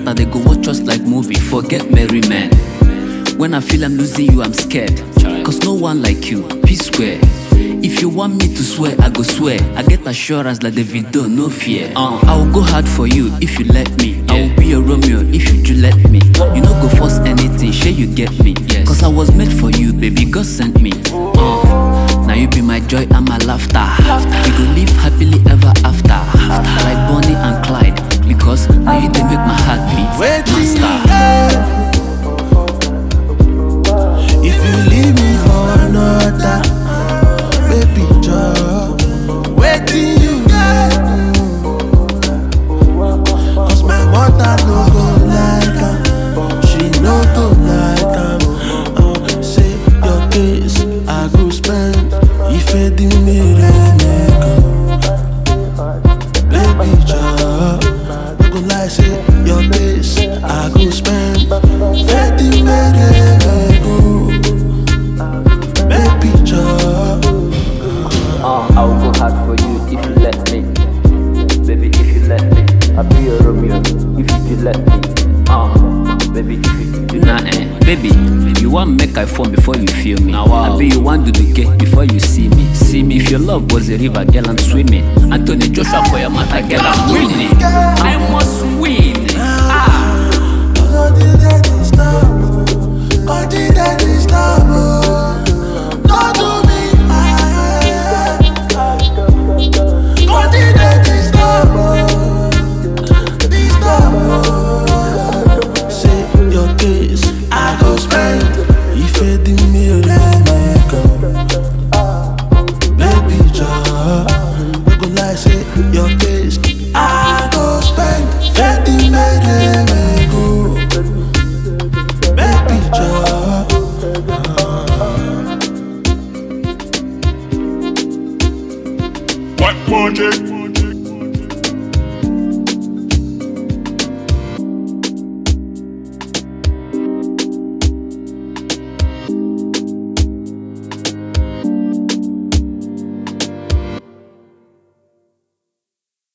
matter, they go watch us like movie. Forget merry men. When I feel I'm losing you, I'm scared. Cause no one like you, peace square. If you want me to swear, I go swear. I get assurance like the video, no fear. Uh, I will go hard for you if you let me. I will be a Romeo if you do let me. You no go force anything, sure you get me. Cause I was made for you, baby, God sent me. Uh, now you be my joy and my laughter. We go live happily ever after. Like Bonnie and Clyde. Because now you they make my heart beat. Waiting, Master. If you leave me for another, baby, just waiting you get. Cause my mother no go like am, she no go like am. Uh, say your case, I go spend. If I didn't make Baby, just no go like say your case, I go spend. Fetty mere go, baby, just. Uh, I will go hard for you if you let me. Baby, if you let me. I'll be a Romeo if you do let me. Uh, baby, if you do Nah, eh. Baby, you want make I fall before you feel me. Now, wow. I be you want to do get before you see me. See me if your love was a river, girl, I'm swimming. Anthony Joshua for your matter, girl, I'm winning. I must win.